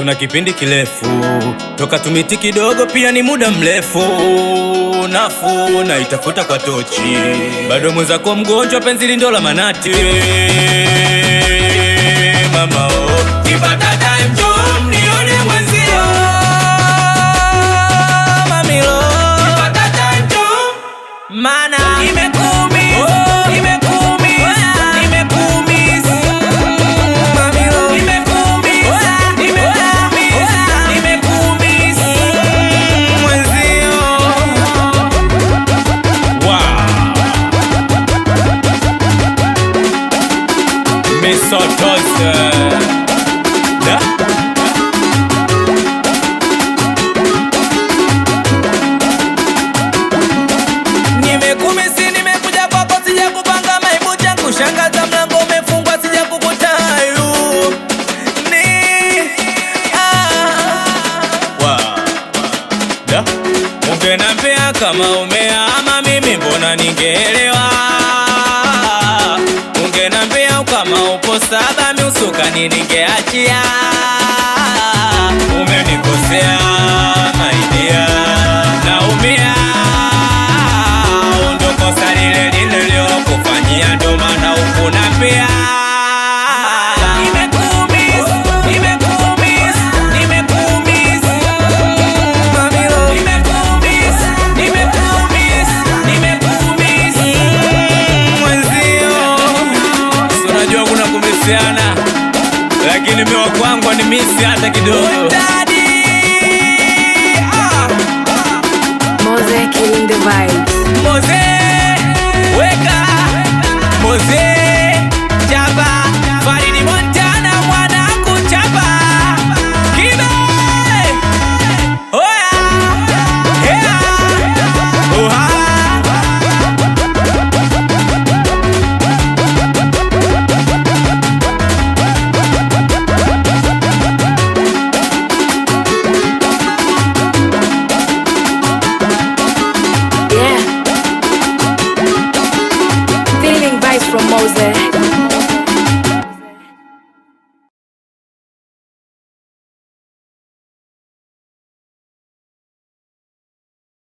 na kipindi kirefu toka tumiti kidogo, pia ni muda mrefu. Nafuu na itafuta kwa tochi, bado mwenzako mgonjwa, penzi lindo la manati. Mama oh, kipata time njoo mnione mwenzio. Mamilo, kipata time njoo mana imekuumiza, imekuumiza, imekuumiza. Mamilo, imekuumiza, imekuumiza, imekuumiza. Mwenzio. Wow. Misotose. Da? Nimekumisi, nimekuja kwako, sija kupanga maibu changu, shangaza mlango umefungwa, sija kukutayu ni ah. Wow. Da? Ungenambia kama umeama mimi mbona ningeelewa Ungenambia kama upo saba miusukani ningeachia Umenikosea maidia naumia Ndo kosa lile nililokufanyia ndo maana ukunambia Nimekuumiza, nimekuumiza, nimekuumiza Mamilo, nimekuumiza, nimekuumiza, nimekuumiza Mwenzio, si unajua kuna kumisiana lakini miwa kwangu ni misi hata kidogo Mose killing the vibes. Moze, weka Moze, chapa Faridi Montana mwana kuchapa Kibe Oya Hea Oha Yeah. Feeling vibes from Mose.